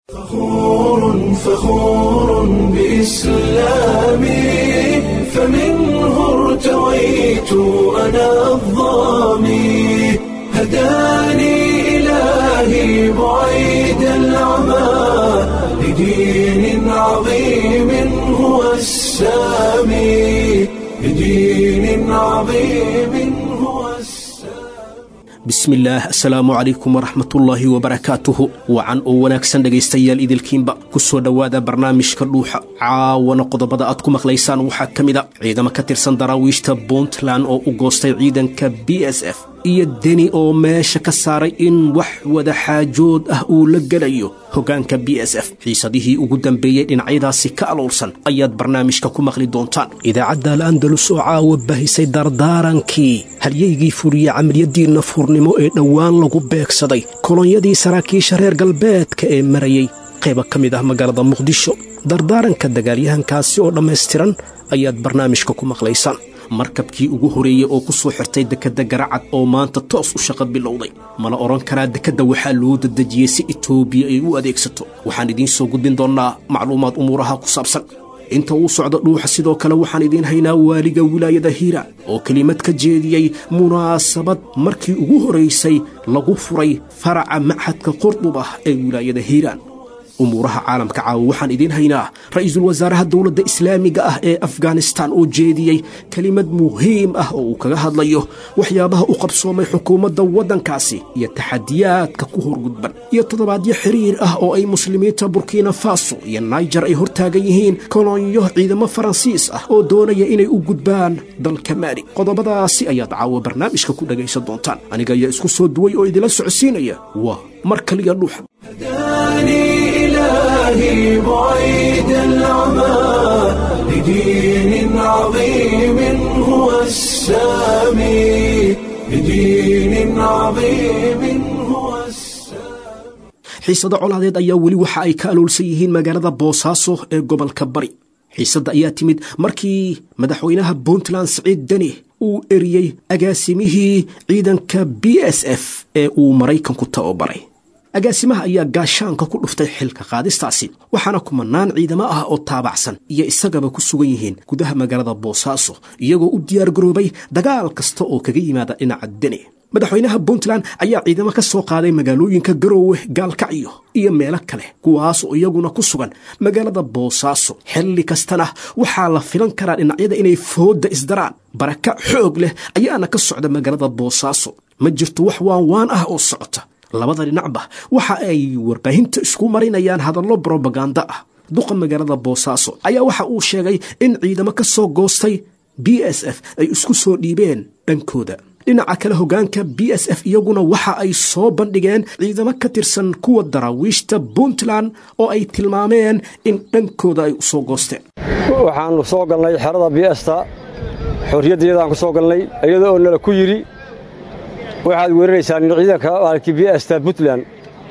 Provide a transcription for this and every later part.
فخور فخور بإسلامي فمنه ارتويت أنا الظامي هداني إلهي بعيد العمى لدين عظيم هو السامي لدين عظيم هو السامي bismillaah assalaamu calaykum waraxmatullaahi wabarakaatuhu wacan oo wanaagsan dhegaystayaal idilkiinba ku soo dhowaada barnaamijka dhuuxa caawana qodobada aad ku maqlaysaan waxaa ka mid a ciidamo ka tirsan daraawiishta puntland oo u goostay ciidanka b s f iyo deni oo meesha ka saaray in wax wada xaajood ah uu la gelayo hoggaanka b s f xiisadihii ugu dambeeyey dhinacyadaasi ka aloolsan ayaad barnaamijka ku maqli doontaan idaacadda al'andalus oo caawa bahisay dardaarankii halyeygii furiye camaliyadii nafurnimo ee dhowaan lagu beegsaday kolonyadii saraakiisha reer galbeedka ee marayey qayba ka mid ah magaalada muqdisho dardaaranka dagaalyahankaasi oo dhammaystiran ayaad barnaamijka ku maqlaysaan markabkii ugu horeeyey oo ku soo xirtay dekedda garacad oo maanta toos u shaqo bilowday mala odhan karaa dekedda waxaa loo dadejiyey si etoobiya ay u adeegsato waxaan idiin soo gudbin doonnaa macluumaad umuuraha ku saabsan inta uu socdo dhuuxa sidoo kale waxaan idiin haynaa waaliga wilaayada hiiraan oo kelimad ka jeediyey munaasabad markii ugu horaysay lagu furay faraca machadka qurdub ah ee wilaayada hiiraan umuuraha caalamka caawa waxaan idiin haynaa ra'iisul wasaaraha dowladda islaamiga ah ee afghanistan oo jeediyey kelimad muhiim ah oo uu kaga hadlayo waxyaabaha u qabsoomay xukuumadda waddankaasi iyo taxadiyaadka ku horgudban iyo toddobaadyo xiriir ah oo ay muslimiinta burkina faso iyo naijer ay hortaagan yihiin kolonyo ciidamo faransiis ah oo doonaya inay u gudbaan dalka maali qodobadaasi ayaad caawa barnaamijka ku dhagaysan doontaan aniga ayaa isku soo duway oo idila socodsiinaya waa mar kaliya dhuuxa هداني إلهي بعيد العمى لدين عظيم هو السامي لدين عظيم هو السامي xiisada colaadeed ayaa weli waxa ay ka aloolsan yihiin magaalada boosaaso ee gobolka bari xiisadda ayaa timid markii madaxweynaha puntland siciid deni uu eriyey agaasimihii ciidanka b s f ee uu maraykanku tababaray agaasimaha ayaa gaashaanka ku dhuftay xilka qaadistaasi waxaana kumanaan ciidamo ah oo taabacsan iyo isagaba ku sugan yihiin gudaha magaalada boosaaso iyagoo u diyaargaroobay dagaal kasta oo kaga yimaada dhinaca deni madaxweynaha puntland ayaa ciidamo ka soo qaaday magaalooyinka garoowe gaalkacyo iyo meelo kale kuwaas oo iyaguna ku sugan magaalada boosaaso xilli kastana waxaa la filan karaa dhinacyada inay foodda isdaraan baraka xoog leh ayaana ka socda magaalada boosaaso ma jirto wax waan waan ah oo socota labada dhinacba waxa ay warbaahinta isku marinayaan hadallo brobaganda ah duqa magaalada boosaaso ayaa waxa uu sheegay in ciidamo ka soo goostay b s f ay isku soo dhiibeen dhankooda dhinaca kale hoggaanka b s f iyaguna waxa ay soo bandhigeen ciidamo ka tirsan kuwa daraawiishta puntland oo ay tilmaameen in dhankooda ay u soo goosteen waxaannu soo galnay xerada biesta xorriyaddeedaan ku soo galnay iyada oo nala ku yidhi waxaad weeraraysaan ciidanka aalkii biesta puntland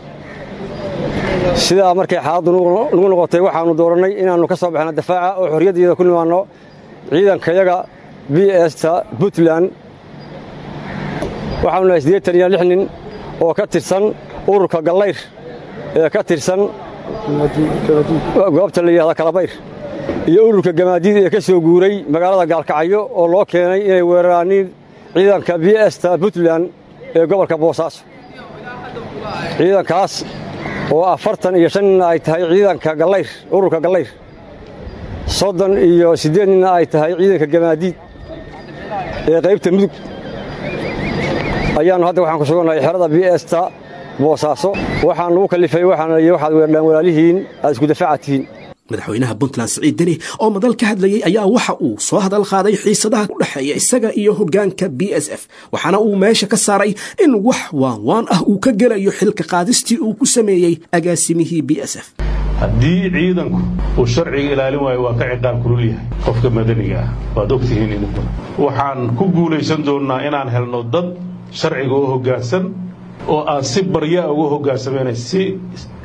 sidaa markay xaaladdu nagu noqotay waxaannu doorannay inaannu ka soo baxno dafaaca oo xorriyaddeeda ku nimaanno ciidankayaga biesta puntland waxaanu nahay siddeetan iyo lix nin oo ka tirsan ururka gallayr ee ka tirsan goobta la yidhahda kalabayr iyo ururka gamaadiid ee ka soo guuray magaalada gaalkacyo oo loo keenay inay weeraraaniin ciidanka biesta puntland ee gobolka boosaaso ciidankaas oo afartan iyo shan ninna ay tahay ciidanka gallayr ururka gallayr soddon iyo siddeed ninna ay tahay ciidanka gamaadiid ee qaybta mudug ayaannu hadda waxaan ku sugannahay xerada biesta boosaaso waxaan lagu kallifay waxaana yidhi waxaad weerdhaan walaalihiin aad isku dafaaca tihiin madaxweynaha puntland siciid deni oo madal ka hadlayey ayaa waxa uu soo hadal qaaday xiisadaha u dhexeeya isaga iyo hoggaanka b s f waxaana uu meesha ka saaray in wax waan waan ah uu ka gelayo xilka qaadistii uu ku sameeyey agaasimihii b s f haddii ciidanku uu sharciga ilaalin waayo waa ka ciqaab kulul yahay qofka madaniga ah waad ogtihiin idinkuna waxaan ku guulaysan doonnaa inaan helno dad sharciga oo hoggaansan oo aan si baryaa uga hoggaansamayna si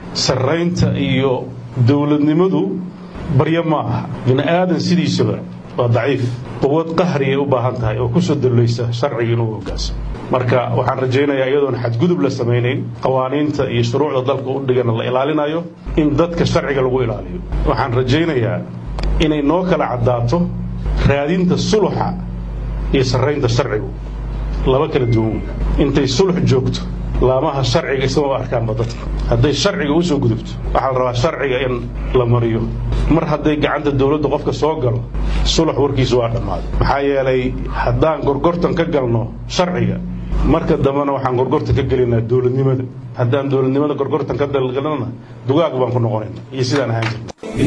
sarraynta iyo dowladnimadu baryo ma aha bini aadan sidiisaba waa daciif quwad qahriyay u baahan tahay oo kusoo dullaysa sharciga inuu hogaansamo marka waxaan rajaynayaa iyadoon xadgudub la samaynayn qawaaniinta iyo shuruucda dalka u dhigana la ilaalinayo in dadka sharciga lagu ilaaliyo waxaan rajaynayaa inay noo kala caddaato raadinta suluxa iyo sarraynta sharcigu laba kala duwan intay sulux joogto laamaha sharciga ismaba arkaanba dadka hadday sharciga u soo gudubto waxaa la rabaa sharciga in la mariyo mar hadday gacanta dowladda qofka soo galo sulux warkiisu waa dhammaaday maxaa yeelay haddaan gorgortan ka galno sharciga marka dambena waxaan gorgortan ka gelinaa dowladnimada haddaan dowladnimada gorgortan ka dalgalnana dugaag baan ku noqonayna iyo sidaan ahaan jirna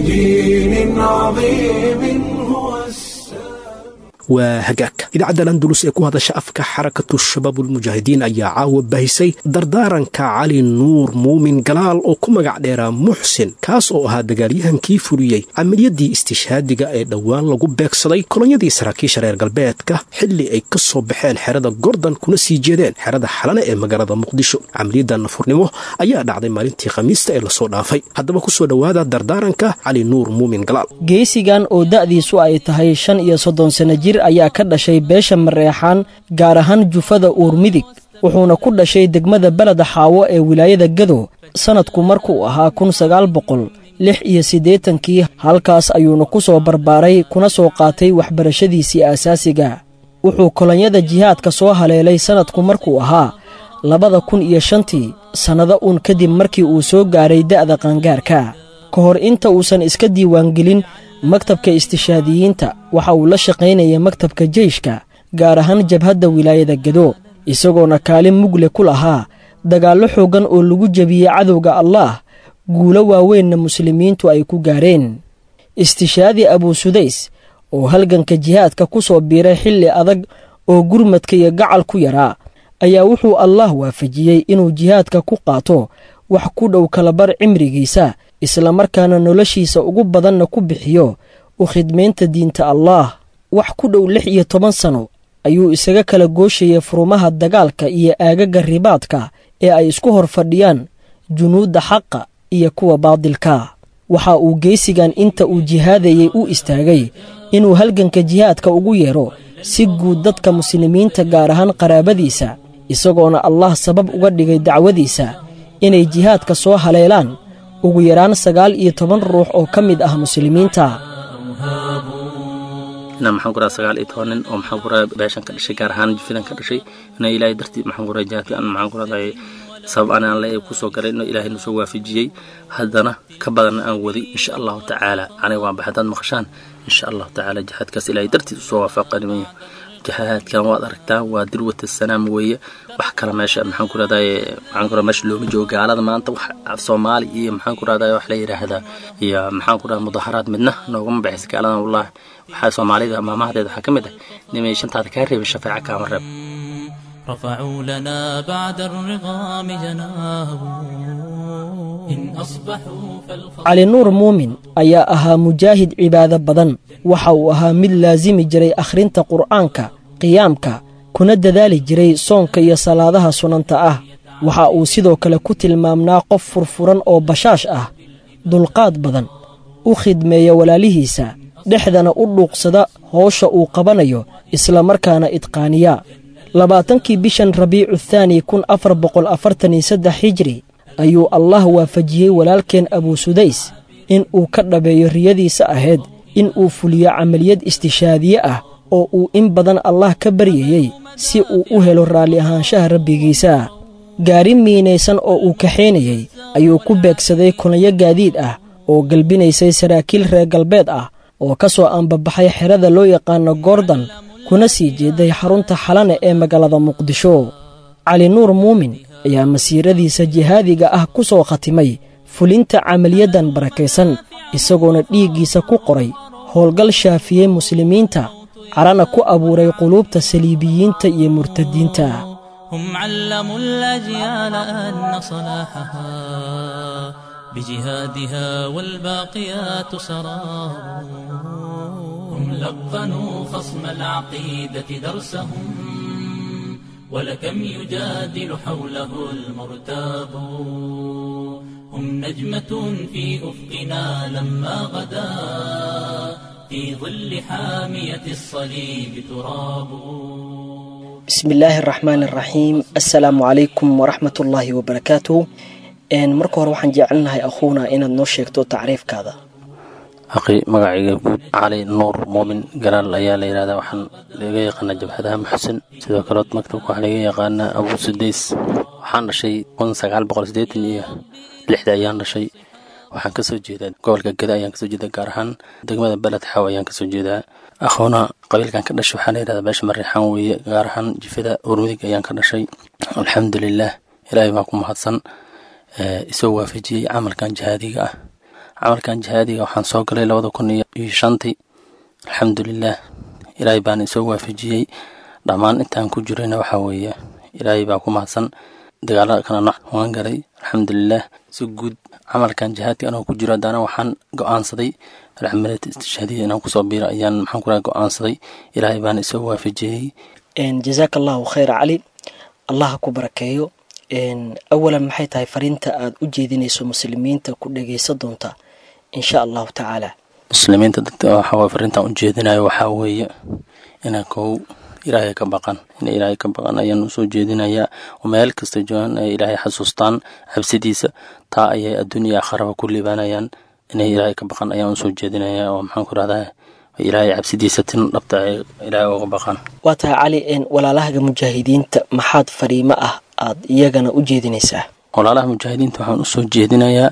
بدين عظيم هو السلام waa hagaag idaacadda landulus ee ku hadasha afka xarakatu shabaabulmujaahidiin ayaa caawa bahisay dardaaranka cali nuur muumin galaal oo ku magac dheeraa muxsin kaas oo ahaa dagaalyahankii fuliyey camaliyadii istishhaadiga ee dhowaan lagu beegsaday kolonyadii saraakiisha reer galbeedka xilli ay ka soo baxeen xerada gordon kuna sii jeedeen xerada xalane ee magaalada muqdisho camaliyadda nafurnimo ayaa dhacday maalintii khamiista ee lasoo dhaafay haddaba ku soo dhowaada dardaaranka cali nuur muumin galaal geesigan oo da'diisu ay tahay shan iyo soddon sanno jir ayaa ka dhashay beesha mareexaan gaar ahaan jufada uur midig wuxuuna ku dhashay degmada beleda xaawo ee wilaayada gado sannadku markuu ahaa kun sagaal boqol lix iyo siddeetankii halkaas ayuuna ku soo barbaaray kuna soo qaatay waxbarashadiisii aasaasiga wuxuu kolonyada jihaadka soo haleelay sannadku markuu ahaa labada kun iyo shantii sannado uun kadib markii uu soo gaaray da'da qaangaarka ka hor inta uusan iska diiwaangelin maktabka istishaadiyiinta waxa uu la shaqaynaya maktabka jeyshka gaar ahaan jabhadda wilaayada gado isagoona kaalin mugle ku lahaa dagaallo xooggan oo lagu jebiyey cadowga allaah guulo waaweynna muslimiintu ay ku gaareen istishaadi abuusudays oo halganka jihaadka ku soo biiray xilli adag oo gurmadka iyo gacal ku yaraa ayaa wuxuu allaah waafajiyey inuu jihaadka ku qaato wax ku dhow kalabar cimrigiisa islamarkaana noloshiisa ugu badanna ku bixiyo u khidmaynta diinta allaah wax ku dhow lix iyo toban sano ayuu isaga kala gooshayay furumaha dagaalka iyo aagaga ribaadka ee ay isku hor fadhiyaan junuudda xaqa iyo kuwa baadilka waxa uu geesigan inta uu jihaadayey u istaagay inuu halganka jihaadka ugu yeedho si guud dadka muslimiinta gaar ahaan qaraabadiisa isagoona allah sabab uga dhigay dacwadiisa inay jihaadka soo haleelaan ugu yaraan sagaal iyo toban ruux oo ka mid ah muslimiinta inaan maxaan ku raha sagaal iyo toban nin oo maxaan ku raha beeshan ka dhashay gaar ahaan jufidan ka dhashay inay ilaahay dartii maxaan ku raha jihaadka aan maxaan ku rahday sabab anaan le kusoo galay inuu ilaahay nusoo waafajiyey haddana ka badanna aan waday insha allahu tacaala aniga waan baxay haddaad maqashaan insha allahu tacaala jihaadkaas ilaahay dartiis usoo waafaqanimayo jihaadkan waad aragtaan waa dirwata sanaam weeye wax kale meesha maxaan ku rahdaye maxaan ku rahda meesha looma joogo gaalada maanta wax soomaali iyo maxaan ku rahdaye wax la yidhaahdaa iyo maxaan ku rahda mudaharaad midna noogama baxaysa gaaladan wallahi waxaa soomaalida maamahadeeda waxaa ka mid ah nimay shantaada kaa reebin shafeeca kaama reeb رفعوا لنا بعد الرغام جناه إن أصبحوا فالخطر cali nuur muumin ayaa ahaa mujaahid cibaado badan waxa uu ahaa mid laasimi jiray akhrinta qur'aanka qiyaamka kuna dadaali jiray soonka iyo salaadaha sunanta ah waxa uu sidoo kale ku tilmaamnaa qof furfuran oo bashaash ah dulqaad badan u khidmeeya walaalihiisa dhexdana u dhuuqsada howsha uu qabanayo islamarkaana idqaaniya labaatankii bishan rabiicu thaani kun afar boqol afartan iyo saddex hijri ayuu allah waafajiyey walaalkeen abuusudays in uu ka dhabeeyo riyadiisa ahayd in uu fuliyo camaliyad istishaadiye ah oo uu in badan allah ka baryayey si uu u helo raalli ahaanshaha rabbigiisa gaari miinaysan oo uu kaxaynayey ayuu ku beegsaday kulanyo gaadiid ah oo galbinaysay saraakiil reer galbeed ah oo ka soo ambabaxay xerada loo yaqaano gordon kuna sii jeeday xarunta xalane ee magaalada muqdisho cali nuur muumin ayaa masiiradiisa jihaadiga ah ku soo khatimay fulinta camaliyaddan barakaysan isagoona dhiiggiisa ku qoray howlgal shaafiyey muslimiinta carana ku abuuray quluubta saliibiyiinta iyo murtadiinta هم علموا الأجيال أن صلاحها بجهادها والباقيات سرار هم لقنوا خصم العقيدة درسهم ولكم يجادل حوله المرتاب هم نجمة في أفقنا لما غدا في ظل حامية الصليب تراب bismi illaahi araxmaan araxiim assalaamu calaykum waraxmat ullaahi wabarakaatuhu marka hore waxaan jecelnahay akhuuna inaad noo sheegto tacriifkaada aqi magacayga guud cali nuur muumin galaal ayaa la yidhahdaa waxaan laga yaqaanaa jabhadaha muxsin sidoo kale maktabka waxaa laga yaqaanaa abuu sudays waxaan dhashay kun sagaal boqol sideetan iyo lixda ayaan dhashay waxaan kasoo jeedaa gobolka geda ayaan kasoo jeedaa gaar ahaan degmada beled xaw ayaan kasoo jeedaa akhoona qabiilkan ka dhashay waxaa la yidhahdaa beesha mariixaan weeye gaar ahaan jifada urmidig ayaan ka dhashay alxamdulilah ilaahay baa ku mahadsan isoo waafajiyey camalkan jihaadiga ah camalkan jihaadiga waxaan soo galay labada kun iyo shantii alxamdulilah ilaahay baana isoo waafajiyey dhammaan intaan ku jirayna waxaa weeye ilaahay baa ku mahadsan dagaalada kala nooc waan galay alxamdulilah si guud camalkan jihaadka anoo ku jiro haddana waxaan go-aansaday alcamaliyata istishhaadiya inaan kusoo biiro ayaan maxaan ku go-aansaday ilaahay baana isoo waafajiyey jazaaka allahu khayra cali allah ku barakeeyo awalan maxay tahay fariinta aad u jeedinayso muslimiinta ku dhageysa doonta insha allahu tacaala muslimiinta dadka waxaa fariintan u jeedinayo waxaa weeye ina kow ilaahay ka baqan ina ilaahay ka baqan ayaan usoo jeedinayaa oo meel kasta joogaan ay ilaahay xasuustaan cabsidiisa taa ayay adduunya akharaba ku liibaanayaan inay ilaahay ka baqan ayaan usoo jeedinayaa oo maxaan ku rahdaa ilaahay cabsidiisa tin dhabta ay ilaahay uga baqan waa tahay cali walaalahaga mujaahidiinta maxaad fariimo ah aad iyagana u jeedinaysaa walaalaha mujaahidiinta waxaan usoo jeedinayaa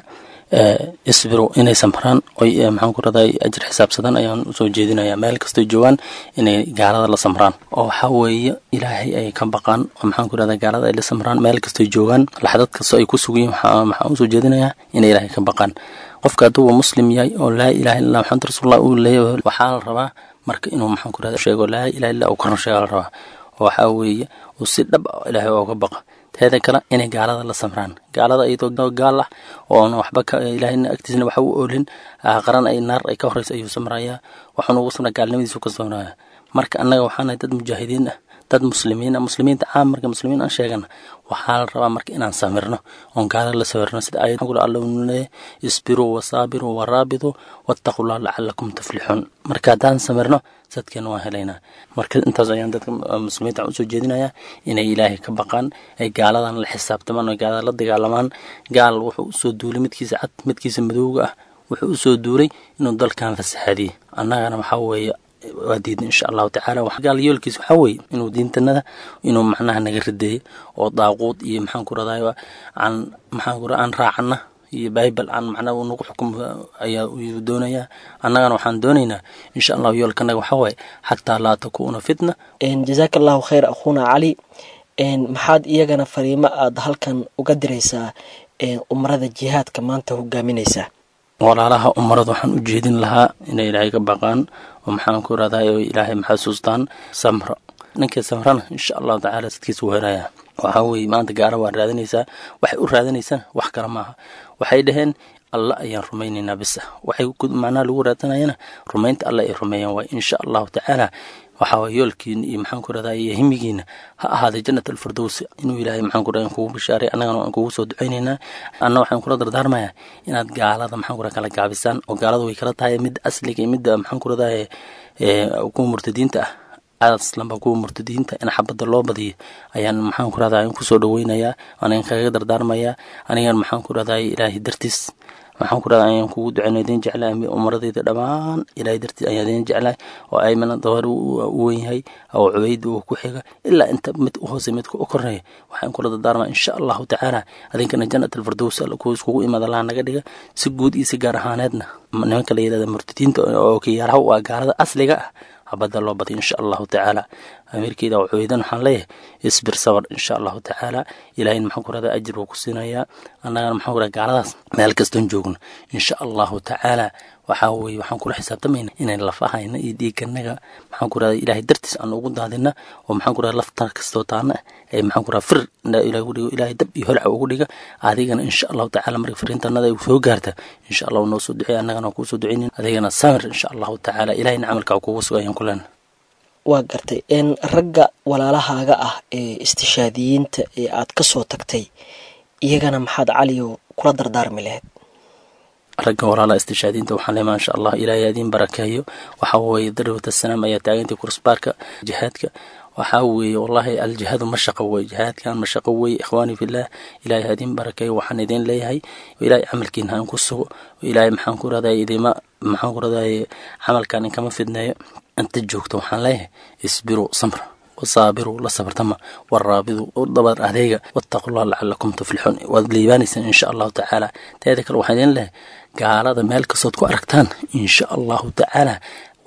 isbiru inay samraan oy maxaan ku radaa ajir xisaabsadan ayaan usoo jeedinayaa meel kastoo joogaan inay gaalada la samraan oo waxaa weeye ilaahay ay ka baqaan oo maxaan ku rahdaa gaalada ay la samraan meel kastoo joogaan laxdad kastoo ay ku sugayiin waxaan usoo jeedinayaa inay ilaahay ka baqaan qofka hadduu muslim yahay oo laa ilaha illa maxamed rasuulullah uu leeyahay waxaa la rabaa marka inuu maxaan ku rahdaa sheego laa ilaha illa uu karan sheega la rabaa oo waxaa weeye uu si dhab ilaahay ooga baqa teeda kale inay gaalada la samraan gaalada iyadoo gaal ah oona waxba ilaahayna agtiisna waxa u oolin qaran ay naar ay ka horeysa ayuu samrayaa waxaanu ugu samraa gaalnimadiisu ka samraya marka annaga waxaanahay dad mujaahidiin ah dad muslimiin ah muslimiinta caam marka muslimiin aan sheegana waxaa la rabaa marka inaan samirno oon gaalada la sawirno sida ayad alla leeyahay isbiruu wasaabiruu waraabituu wattaqullah lacalakum tuflixuun marka haddaan samirno sadkeena waan helaynaa marka intaas ayaan dadka muslimiinta usoo jeedinayaa inay ilaahay ka baqaan ay gaaladan la xisaabtamaan oo gaalada la dagaalamaan gaal wuxuu usoo duulay midkiisa cad midkiisa madowga ah wuxuu usoo duulay inuu dalkan fasaxaadiyey annagana waxaa weeye waa diidna insha allahu tacaala gaal yoolkiis waxaa weeye inuu diintanada inuu macnaha naga rideeyo oo daaquud iyo maxaan ku radaayo aan maxaan ku aan raacana iyo bible aan macnaha uu nagu xukum ayaa uu doonayaa annagana waxaan doonaynaa insha allahu yoolkanaga waxaa waaye xataa laa takuuna fitna jazaaka allahu khayr akhuuna cali maxaad iyagana fariimo aad halkan uga diraysaa umarada jihaadka maanta hogaaminaysaa walaalaha umarada waxaan u jeedin lahaa inay ilaahay ka baqaan oo maxaan ku radaa oo ilaahay maxasuustaan samro ninkii samrana insha allahu tacaala sadkiisa wuu helayaa waxaa weeye maanta gaara waa raadinaysaa waxay u raadinaysaan wax kale maaha waxay dhaheen alla ayaan rumaynaynaa bisa waxay macnaha lagu raadsanayana rumaynta alla ay rumeeyaan waay insha allahu tacaala waxaa waye yoolkiina iyo maxaan ku radaa iyo himigiina ha ahaaday jannat alfirdows inuu ilaahay maxaan ku radaa kugu bishaaray annagana waan kugu soo ducaynaynaa anna waxaan kula dardaarmayaa inaad gaalada maxaan ku radaa kala gaabisaan oo gaalada way kala tahay midda asliga iyo midda maxaan ku radaa kuwa murtadiinta ah aslanba kuwa murtadiinta in xabadda loo badiyo ayaan maxaan ku radaa kusoo dhaweynayaa anigan kaga dardaarmayaa anigan maxaan ku radaa ilaahay dartiis waxaan ku radaa ayaan kugu duceyno idin jeclahay umaradeyda dhammaan ilaahay dartiis ayaan idin jeclahay oo aymana dawar u wen yahay oo cubayda uu ku xiga ilaa inta mid u hoose midka u korneeya waxaan kula dardaarmaa insha allahu tacaala adinkana jannat alfirdows kuwa iskugu imaada laha naga dhiga si guud iyo si gaar ahaaneedna nimanka la yidhahda murtadiinta oo kiyaaraha waa gaalada asliga ah habadda loo baday insha allahu tacaala amiirkeeda oo cubaydan waxaan leeyahay isbir sabar insha allahu tacaala ilahayna maxaan ku radaa ajir buu ku siinayaa annagana maxaan ku radaa gaaladaas meel kastoon joogno insha allahu tacaala waxaa weeye waxaan kula xisaabtamayna inayn lafahayna iyo dhiiganaga maxaan ku radaa ilaahay dartiis aan ugu daadina oo maxaan ku radaa lafta kastoo taana ee maxaan ku radaa fir ilahay ugu dhigo ilaahay dab iyo holca ugu dhiga adigana insha allahu tacaala marka firiintanada ay soo gaarta insha allahu noo soo duceey annagana kuu soo duceynin adigana samir insha allahu tacaala ilahayna camalkaa kugu suga ayaan ku leenahay waa gartay ragga walaalahaaga ah ee istishaadiyiinta ee aad ka soo tagtay iyagana maxaad caliyo kula dardaarmi lahayd ragga walaala istishaadiinta waxaan leeyahay maasha allah ilaahay adiin barakeeyo waxaa weeye darwat asalaam ayaa taagantay kursbaarka jihaadka waxaa weeye wallaahi aljihaadu ma shaqo wey jihaadkan ma shaqo wey ikhwaani fillaah ilaahay hadiin barakeeyo waxaan idin leeyahay ilaahay camalkiina aan ku sugo ilaahay maxaan ku raday idima maxaan ku raday camalkan inkama fidneeyo inta joogto waxaan leeyahay isbiru samra wasaabiruu la sabartama waraabidu u dabar adeega wattaqullah lacalakum tuflixuun waad liibaanaysaan insha allahu tacaala teeda kale waxaan idin leeyahay gaalada meel kastood ku aragtaan insha allahu tacaala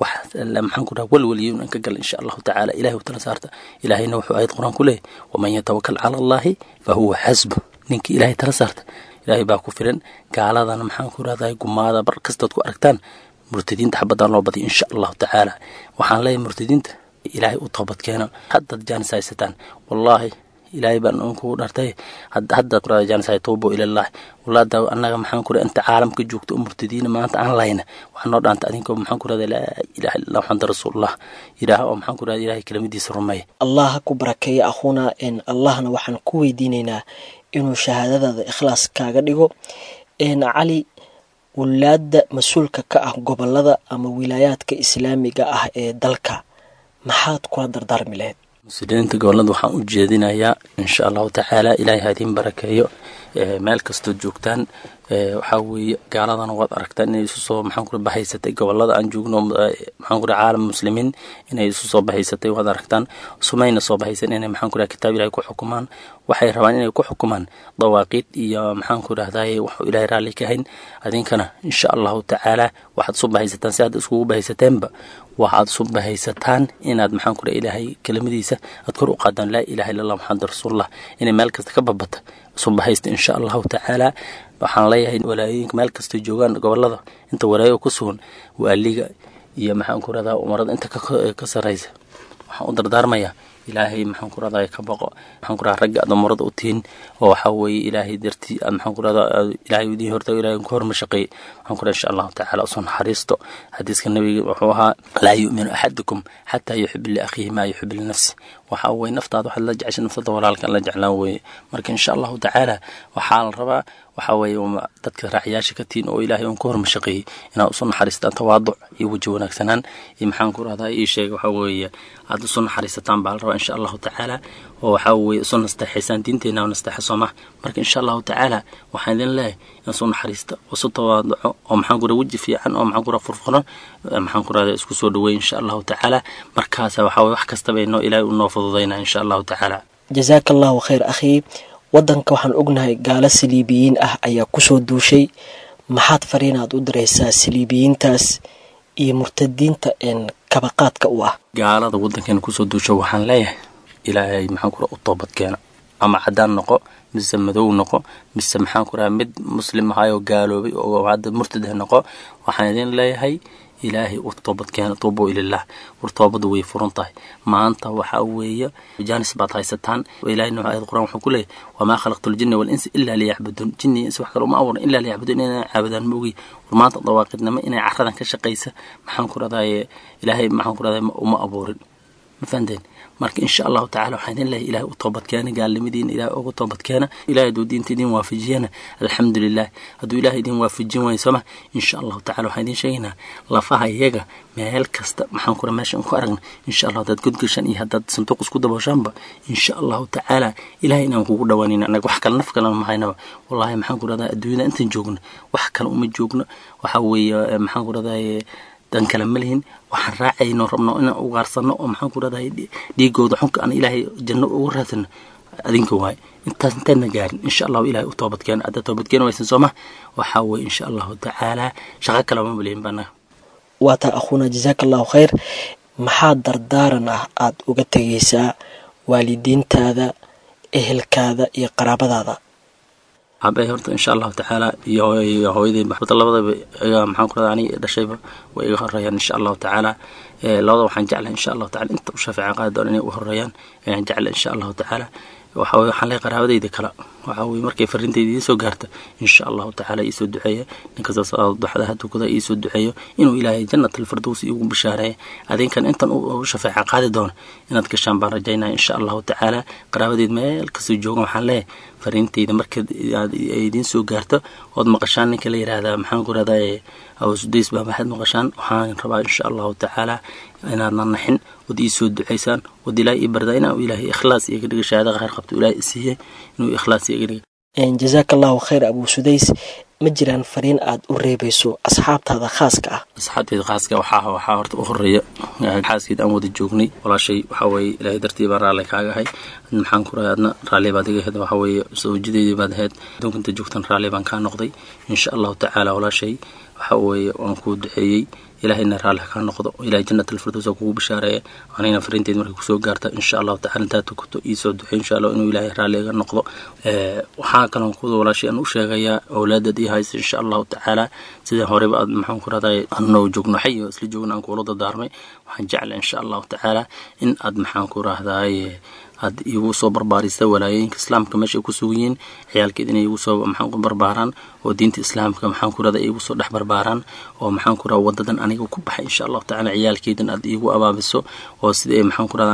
maxaan ku dhaha walwaliyun an ka gal insha allahu tacaala ilahay u tala saarta ilaahayna wuxuu aayad qur-aan ku leeyahy waman yatawakal cala allahi fa huwa xasbu ninkii ilahay tala saarta ilaahay baa ku filan gaaladana maxaan ku rahday gumaada bar kastood ku aragtaan murtadiinta xabadaan loo badiyo insha allahu tacaala waxaan leeyahay murtadiinta ilaahay u toobad keena haddaad jaanis haysataan wallaahi ilaahay baan unkugu dhartay haddaad kurada jaanis hay tuubo ilallahi walaada annaga maxaan ku inta caalamka joogto u murtadiina maanta aan layna waxaa noo dhaanta adinkoo maxaan ku rahda laa ilaha illallah maxamad rasuulullah ilaah oo maxaan ku rahda ilahay kelimadiisa rumeeya allah ha ku barakeeya akhuuna n allahna waxaan ku weydiinaynaa inuu shahaadadaada ikhlaas kaaga dhigo cali wulaadda mas-uulka ka ah gobolada ama wilaayaadka islaamiga ah ee dalka maxaad kula dardaarmi lahayd muslimiinta gobolada waxaan u jeedinayaa insha allahu tacaala ilaahay hadiin barakeeyo meel kastood joogtaan waxaa weeye gaaladana waad aragtaan inay isu soo maxaan kura bahaysatay gobolada aan joogno maxaan kura caalam muslimiin inay isu soo bahaysatay waad aragtaan sumayna soo bahaysan inay maxaan kura kitaab ilahay ku xukumaan waxay rabaan inay ku xukumaan dawaaqiid iyo maxaan ku rahdaye waxu ilahay raalli ka hayn adinkana insha allahu tacaala waxaad isu bahaysataan si aad iskugu bahaysateenba waxaad isu bahaysataan inaad maxaan kura ilaahay kelimadiisa aad kor u qaadaan laa ilaha illa allah maxamed rasuulullah inay meel kasta ka babata isu bahaysta insha allahu tacaala waxaan leeyahay walaayooyinka meel kastay joogaan gobolada inta walaayo ku sugan waaliga iyo maxaan ku rahdaa umarada inta ka saraysa waxaan u dardaarmayaa ilaahay maxaan ku rahdaa ka baqo maxaan ku rahdaa ragga aad umarada u tihin oo waxaa weeye ilaahay dartii aad maxaan ku rahdaa ilaahay idiin horta ilaahay ku horma shaqeeyey waxaan ku rahdaa insha allahu tacaala usoo naxariisto xadiiska nabiga wuxuu ahaa laa yu'minu axadukum xataa yuxibu liakhiihi maa yuxibu linafsi waxaa weye naftaada waxaad la jeceshay naftada walaalka la jeclaan weeye marka insha allahu tacaala waxaa la rabaa waxaa weeye dadka raaxyaasha ka tihin oo ilaahay uun ka horma shaqeeyey inaad usu naxariistaan tawaaduc iyo weji wanaagsanaan iyo maxaan ku rahdaa ii sheega waxaa weeye aad usu naxariisataan baa la rabaa insha allahu tacaala oo waxaa weeye isu nasteexaysaan diinteena oo nasteexa sooma marka insha allahu tacaala waxaan idin leeyahay in isu naxariista oo isu tawaaduco oo maxaan ku raha weji fiican oo maxaan ku raha furfuran maxaan ku rahdaa isku soo dhaweey insha allahu tacaala markaasa waxaa weye wax kastaba inoo ilaahay unoo fududaynaa insha allahu tacaala jasaaka allahu khayr akhii waddanka waxaan ognahay gaalo saliibiyiin ah ayaa kusoo duushay maxaad fariinaad u diraysaa saliibiyiintaas iyo murtadiinta een kabaqaadka u ah gaalada waddankeena kusoo duusha waxaan leeyahay ilaahay maxaan ku raha u toobadkeena ama caddaan noqo mise madow noqo mise maxaan ku raha mid muslim ahayoo gaaloobay oo hadda murtadeh noqo waxaan idin leeyahay ilaahay u toobadkeena tuubo ilalah war toobadu way furan tahay maanta waxaa weeye jaanis baad haysataan ilahayna ayad qur-aan wuxuu ku leeyahy wamaa khalaqtu ljinna walinsa ilaa liyacbuduun jinni insi wax kale uma abuuran ilaa liyacbuduun inay caabudaan moogi war maanta dawaaqidnimo inay caradan ka shaqaysa maxaan ku rahdaye ilaahay maxaan ku rahdaye uma abuurin ma fahanteen marka insha allahu tacala waxaan idin leeyahay ilahay u toobadkeena gaalnimadiina ilahay uga toobadkeena ilahay hadduu diinta idin waafajiyana alxamdu lilah hadduu ilahay idin waafajin waayo sooma insha allahu tacala waxaan idin sheegaynaa lafaha iyaga meel kasta maxaan kura meesha ku aragna insha allah haddaad godgashaan iyo haddaad sanduuq isku dabooshaanba insha allahu tacaala ilahay inaan kugu dhawaanayna annaga wax kale naf kalena mahaynaba wallahi maxaan ku rahdaa adduunyada intaan joogno wax kale uma joogno waxaa weeye maxaan ku rahdaye dan kale ma lihin waxaan raacayno rabno inaan ugaarsano oo maxaan ku rahdahay dhiigooda xunka aan ilaahay janno ugu raadsano adinka waaye intaas intaadna gaarin insha allahu ilahay u toobadkeena haddaad toobadkeena waysan sooma waxaa weye insha allahu tacaala shaqo kale ma malihin baanaga waa taa akhuuna jasaaka allahu khayr maxaa dardaaran ah aada uga tegaysaa waalidiintaada ehelkaada iyo qaraabadaada abe horta insha allahu tacaala iyo hooyadey maxbada labadaba iga maxaan ku rahda aniga dhashayba way iga horeeyaan insha allahu tacaala labada waxaan jeclahay insha allahu tacala inta u shaafican qaadi doona inay u horeeyaan ayaan jeclay insha allahu tacaala waxa weye waxaan leeyahay qaraabadayda kale waxaa weye markay fariintayda idiin soo gaarta insha allahu tacaala iisoo duceeya ninkasta salaada duxdaha tukada iisoo duceeyo inuu ilaahay jannat alfirdows iigu bishaareeya adinkan intan u shafeeca qaadi doono inaad gashaan baan rajaynaya insha allahu tacaala qaraabadeed meel kastoo joogan waxaan leeyahay fariintayda markeed aad idiin soo gaarto ood maqashaan ninka la yidhaahdaa maxaan ku rahdaa awasudays baa maxaad maqashaan waxaan rabaa insha allahu tacaala inaadna naxin wad ii soo ducaysaan wad ilaahay ii bardaa inaan ilaahay ikhlaas iga dhiga shahaada khayr qabto ilaahay isiiyey inuu ikhlaas iga dhiga jazaaka allahu khayr abuu sudays ma jiraan fariin aad u reebayso asxaabtaada khaaska ah asxaabteeda khaaska waxaa waxaa horta u horeeya xaaskeed aan wada joognay walaashay waxaa weeye ilaahay dartii baan raalli kaaga ahay maxaan ku rahay adna raalli baad iga ahayd waxaa weeye sawjideedii baad ahayd adduunka inta joogtan raalli baan kaa noqday insha allahu tacaala walaashay waxaa weeye waan kuu duceeyey ilaahayna raalli kaa noqdo ilahay jannat alfirdows kugu bishaareeya anigana fariinteed markay kusoo gaarta insha allahu tacala intaad tukato iisoo duxey insha allah inuu ilaahay raalli iga noqdo waxaa kaloon kuda walaashay aan u sheegayaa awlaadad ii haysa insha allahu tacaala sida horeba aad maxaan ku rahday anoo joogno xay oo isla joogno aan kuula dadaarmay waxaan jecla insha allahu tacaala in aad maxaan ku rahdaay aad igu soo barbaarista walaayooyinka islaamka meesha ay ku sugan yihiin ciyaalkeed inay igu soo maxaan ku barbaaraan oo diinta islaamka maxaan ku rahda igu soo dhex barbaaraan oo maxaan ku rahda wadadan aniga ku baxay insha allahu tacaala ciyaalkeedan aad igu abaabiso oo sida maxaan ku rahda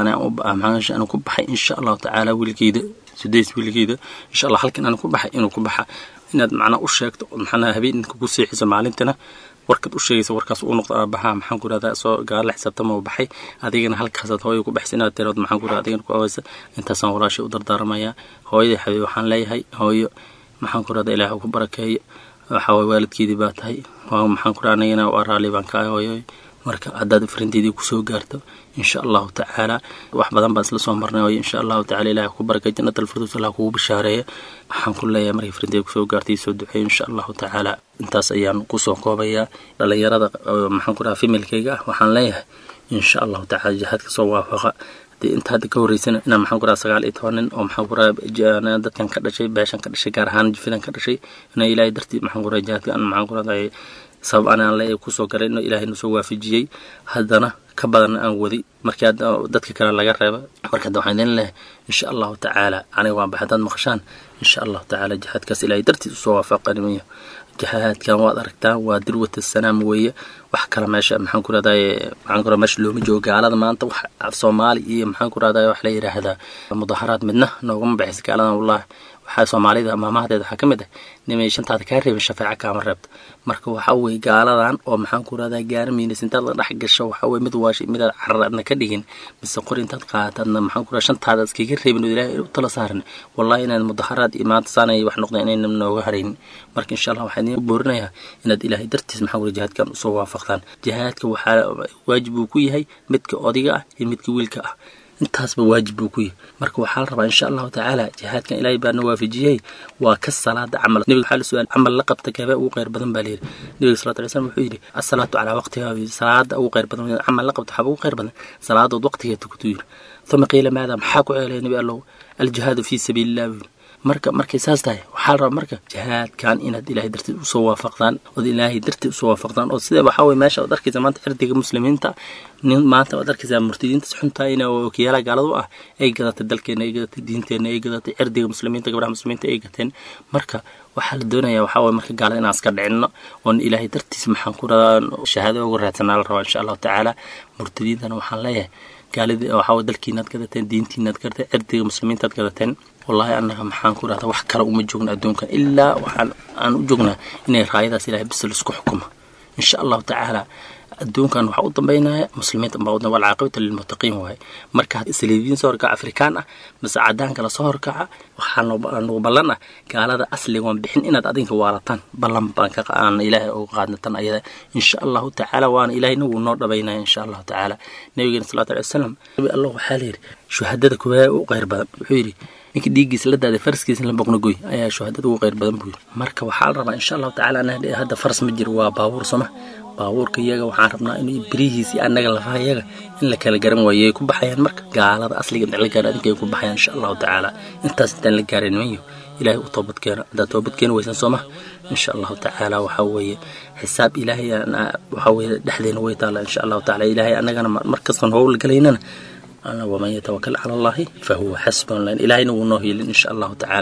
aan ku baxay insha allahu tacaala wiilkeyda sudays wiilkeyda insha allah halkan aan ku baxay inuu ku baxa inaad macnaa u sheegto maxanaa habeenka ku seexiso maalintina warkaad u sheegaysa warkaas uu noqdo aabaha maxaan ku rahdaa soo gaala xisaabtama u baxay adigana halkaasaad hooya ku baxsa inaad tirood maxaan ku rahda adigana ku awaysa intaasaan walaashay u dardaarmayaa hooyadii xabiib waxaan leeyahay hooyo maxaan ku rahda ilaahay ku barakeeyo waxaa waye waalidkeedii baa tahay waa maxaan ku rahda anigana waa raalli baan ka hooyo marka haddaad farinteedii kusoo gaarto insha allahu tacaala wax badan baan isla soo marnay hooyo insha allahu tacala ilahay ku barakay jannat alfirdows allah kugu bishaareeya waxaan ku leeyahay markay farinteeda kusoo gaartay soo duceeyo insha allahu tacaala intaas ayaan kusoo koobayaa dhalinyarada maxaan ku rahaa femilkayga ah waxaan leeyahay insha allahu tacala jihaadka soo waafaqa inta hadda ka horeysana inaa maxaan ku raha sagaal iyo toban nin oo maxaan ku raha dadkan ka dhashay beeshan ka dhashay gaar ahaan jifidan ka dhashay ina ilaahay dartii maxaan ku raha jihaadka aan maxaan ku rahday sabab anaan le kusoo galay inuu ilaahay nusoo waafajiyey haddana ka badan aan wadi markii hadda dadka kale laga reeba marka hadda waxaan idin leehay insha allahu tacaala aniga waan baxay haddaad maqashaan insha allahu tacaala jihaadkaas ilaahay dartiis usoo waafaqanimayo jihaadkan waad aragtaan waa dirwata sanaam weeye wax kale meesha maxaan ku rahdaye maxaan ku rahda meesha looma joogo gaalada maanta wax af soomaali iyo maxaan ku rahdaye wax la yidhaahdaa mudaharaad midna noogama baxaysa gaaladan wallahi waxaa soomaalida maamahadeeda waxaa ka mid ah nimay shantaada kaa reebin shafeeca kaama reebto marka waxaa weye gaaladan oo maxaan ku rahdaa gaara miinas intaad la dhex gasho waxaa weye mid waashi midaad carar aadna ka dhigin mise qori intaad qaataadna maxaan ku rahda shantaada iskaga reebin oo ilaahay u tala saarin wallahi inaad mudaharaad iyo maanta saanay wax noqda inayna nooga haraynin marka insha allah waxaan idin boorinayaa inaad ilaahay dartiis maxaan ku jihaadkan usoo waafaqdaan jihaadka waxaa waajib uu ku yahay midka odiga ah iyo midka wiilka ah intaasba waajib buu ku yahay marka waxaa la rabaa insha allahu tacaala jihaadkan ilaahay baana waafajiyey waa ka salaada camal nebiga waxaa la su-aal camal la qabta kabee ugu khayr badan baa layidhi nebiga salatu alay slam wuxuu yidhi asalaatu calaa waqtiha salaada ugu khayr badan camal la qabta waxaaba ugu khayr badan salaadood waqtigeed tukutuu yidhi uma qiila maada maxaa ku ceelaya nebi allow aljihaadu fii sabiili illah buu yidhi marka markay saas tahay waxaa la rabaa marka jihaadkan inaad ilaahay darteed usoo waafaqdaan ood ilaahay darteed usoo waafaqdaan oo sida waxaa weye meesha waad arkaysa maanta cirdiga muslimiinta nin maanta waad arkaysaa murtidiintas xuntaa in wakiyaalaha gaaladu ah ay gadatay dalkeena ay gadatay diinteena ay gadatay cirdiga muslimiinta gabdhaha muslimiinta ay gateen marka waxaa la doonayaa waxaa weye marka gaalada inaan iska dhicinno oon ilaahay dartiis maxaan ku radaa shahaado uga raadsanaa la rabaa insha allahu tacaala murtadiintana waxaan leeyahay gaalidii waxaa weye dalkiinaad gadateen diintiinaad gadateen cirdiga muslimiintaad gadateen wallahi annaga maxaan ku rahdaa wax kale uma joogna adduunkan ilaa waxaan aan u joognaa inay raayadaas ilahay bis laisku xukumo insha allahu tacaala adduunkan waxaa u dambeynaya muslimiinta baa udan walcaaqibata lilmuttaqiin waaye marka saliibiyiin soo horkaca afrikaan ah mise cadaan kala soo horkaca waxaa nagu ballan ah gaalada asliga waan bixin inaad adinka waalataan ballan baan ka aan ilaahay uga qaadna tan ayada insha allahu tacaala waana ilaahayna wuu noo dhabaynaya insha allahu tacaala nabigeena salawatu alai wasalam nabi allah waxaa la yidhi shuhadada kuwaa u qayr badan wuxuu yidhi ninka dhiiggiisa la daaday faraskiisa la boqnagoy ayaa shuhadada ugu qayr badan buu yidhi marka waxaa la rabaa insha allahu tacaala hadda faras ma jiro waa baabuur soma baabuurka iyaga waxaan rabnaa in birihiisi annaga lafaha iyaga in la kala garan waayo ay ku baxayaan marka gaalada asliga inta la gaaro adinka ay ku baxayaan insha allahu tacaala intaas intaan la gaarin nimanyo ilaahay u toobad keena haddaad toobad keeni weysan sooma insha allahu tacaala waxaa weeye xisaab ilaahay waxaa weeye dhexdeena way taalla insha allahu tacaala ilaahay annagana markastan howl galaynana waman yatawakal cala allahi fahuwa xasbun lan ilaahayna wuu noo hiilin insha allahu tacaala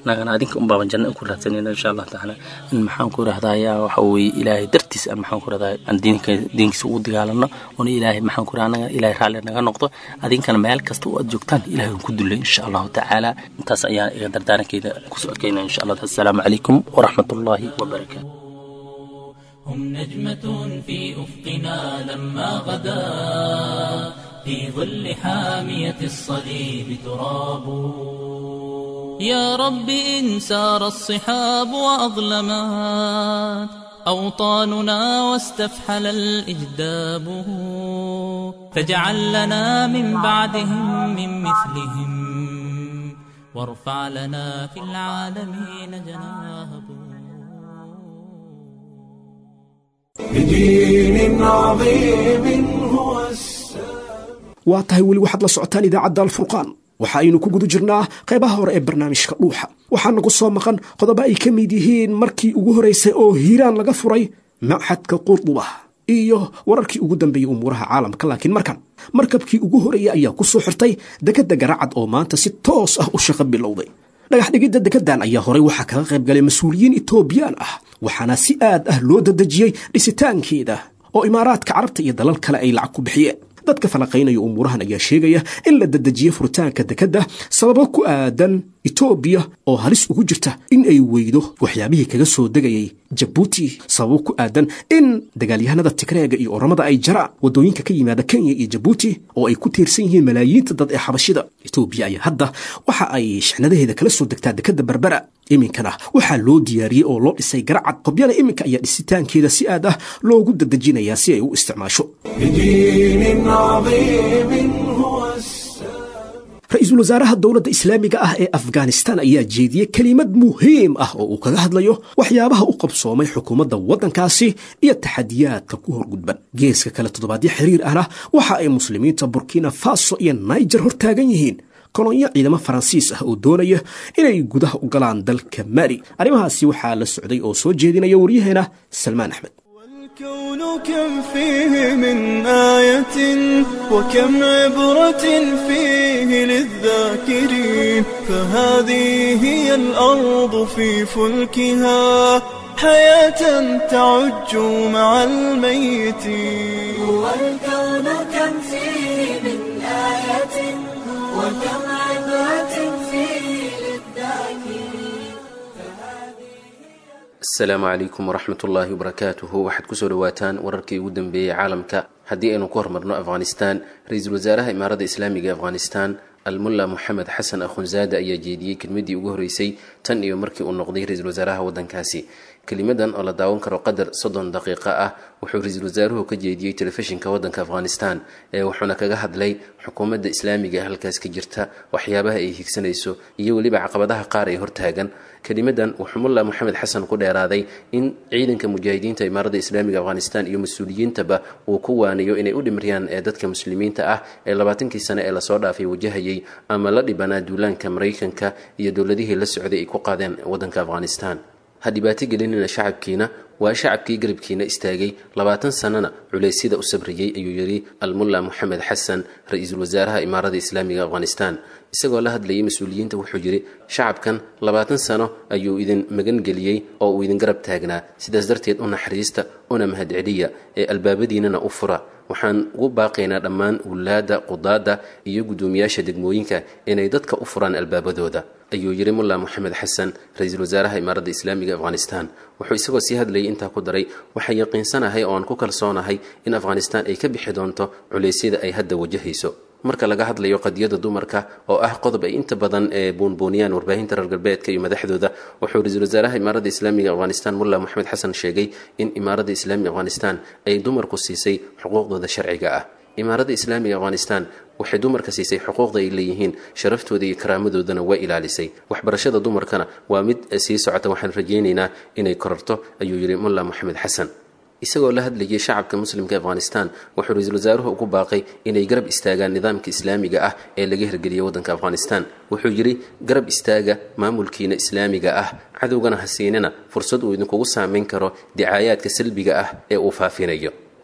annagana adinka unbaaban janno ku raadsanayna insha allah tacaala in maxaan ku rahdaa yaa waxa weeye ilaahay dartiis aan maxaan ku rahdaa aan diinka diinkiisa ugu dagaalano oona ilaahay maxaan ku rahdaa annaga ilaahay raalli naga noqdo adinkana meel kasta oo aad joogtaan ilaahay ku dullay insha allahu tacaala intaas ayaan iga dardaarankeeda kusoo adkaynaya insha allah assalaamu calaykum waraxmat ullaahi wabarakaatu هم نجمة في أفقنا لما غدا في ظل حامية الصليب تراب يا رب إن سار الصحاب وأظلمات أوطاننا واستفحل الإجداب فاجعل لنا من بعدهم من مثلهم وارفع لنا في العالمين جناههم بدين عظيم هو السلام waa tahay weli waxaad la socotaan idaacadda alfurqaan waxa aynu ku guda jirnaa qaybaha hore ee barnaamijka dhuuxa waxaa nagu soo maqan qodobo ay ka mid yihiin markii ugu horraysay oo hiiraan laga furay machadka qurduba iyo wararkii ugu dambeeyey umuuraha caalamka laakiin markan markabkii ugu horreeyey ayaa ku soo xirtay dekedda garacad oo maanta si toos ah u shaqo bilowday dhagax dhigidda dekeddan ayaa horay waxaa kaga qayb galay mas-uuliyiin etoobiyaan ah waxaana si aad ah loo dadejiyey dhisitaankeeda oo imaaraadka carabta iyo dalal kale ay lacag ku bixiyeen dadka falaqaynaya umuurahan ayaa sheegaya in la dedejiye furitaanka dekedda sababo ku aadan etoobiya oo halis ugu jirta in ay weydo waxyaabihii kaga soo degayay jabuuti sababo ku aadan in dagaalyahanada tigreega iyo oramada ay jaraan waddooyinka ka yimaada kenya iyo jabuuti oo ay ku tiirsan yihiin malaayiinta dad ee xabashida etoobiya ayaa hadda waxa ay shixnadaheeda kala soo degtaa dekedda berbera iminkana waxaa loo diyaariyey oo loo dhisay garacad qobyana iminka ayaa dhisitaankeeda si aad ah loogu dadejinayaa si ay u isticmaasho بدين عظيم هو السلام ra-iisul wasaaraha dowladda islaamiga ah ee afghanistan ayaa jeediyey kelimad muhiim ah oo uu kaga hadlayo waxyaabaha u qabsoomay xukuumadda waddankaasi iyo taxadiyaadka ku horgudban geeska kale toddobaadyo xiriir ahna waxa ay muslimiinta burkina faso iyo niger hortaagan yihiin kolonyo ciidamo faransiis ah oo doonaya inay gudaha u galaan dalka mali arrimahaasi waxaa la socday oo soo jeedinaya waryaheena salmaan axmed والكون كم فيه من آية وكم عبرة فيه للذاكرين فهذه هي الأرض في فلكها حياة تعج مع الميتين والكون كم فيه من آية وكم عبرة فيه للذاكرين asalaamu calaykum waraxmat ullaahi wabarakaatuhu waxaad kusoo dhawaataan wararkii ugu dambeeyey caalamka haddii aynu ku hormarno afghanistan ra-iisul wasaaraha imaaradda islaamiga afghanistan almulla moxamed xasan akhunzaada ayaa jeediyey kelmadii ugu horreysay tan iyo markii uu noqday ra-iisul wasaaraha waddankaasi kelimadan oo la daawan karo qadar soddon daqiiqo ah wuxuu ra-iisul wasaaruhu ka jeediyey telefishinka waddanka afghanistan ee wuxuuna kaga hadlay xukuumadda islaamiga ee halkaas ka jirta waxyaabaha ay higsanayso iyo weliba caqabadaha qaar ee hortaagan kelimadan wuxuu mulla moxamed xasan ku dheeraaday in ciidanka mujaahidiinta imaaradda islaamiga afghanistan iyo mas-uuliyiintaba uu ku waaniyo inay u dhimiriyaan ee dadka muslimiinta ah ee labaatankii sane ee lasoo dhaafay wajahayay ama la dhibanaa duulaanka maraykanka iyo dowladihii la socday ay ku qaadeen waddanka afghanistan ha dhibaato gelinina shacabkiina waa shacabkii garabkiina istaagay labaatan sannana culeysyada u sabriyey ayuu yidhi almulla moxamed xasan ra-iisul wasaaraha imaaradda islaamiga afghanistan isagoo la hadlayay mas-uuliyiinta wuxuu yidhi shacabkan labaatan sano ayuu idin magan geliyey oo uu idin garab taagnaa sidaas darteed u naxariista una mahadceliya ee albaabadiinana u fura waxaan ugu baaqaynaa dhammaan wulaadda qudaadda iyo guddoomiyaasha degmooyinka inay dadka u furaan albaabadooda ayuu yidhi mulla moxamed xasan ra-iisul wasaaraha imaaradda islaamiga afghanistan wuxuu isagoo sii hadlayay intaa ku daray waxaan yaqiinsanahay oo aan ku kalsoonahay in afghanistan ay ka bixi doonto culeysyada ay hadda wajahayso marka laga hadlayo qadiyada dumarka oo ah qodob ay inta badan ee buunbuuniyaan warbaahinta reer galbeedka iyo madaxdooda wuxuu ra-iisul wasaaraha imaaradda islaamiga afghanistan mulla moxamed xasan sheegay in imaaradda islaamiga afghanistan ay dumarku siisay xuquuqdooda sharciga ah imaaradda islaamiga afghanistan waxay dumarka siisay xuquuqda ay leeyihiin sharaftooda iyo karaamadoodana waa ilaalisay waxbarashada dumarkana waa mid sii socota waxaan rajaynaynaa inay korarto ayuu yidhi mulla moxamed xasan isagoo la hadlayay shacabka muslimka afghanistan wuxuu ra-iisul wasaaruhu ugu baaqay inay garab istaagaan nidaamka islaamiga ah ee laga hirgeliyay waddanka afghanistan wuxuu yidhi garab istaaga maamulkiina islaamiga ah cadowgana ha siinina fursad uu idinkugu saameyn karo dicaayaadka salbiga ah ee uu faafinayo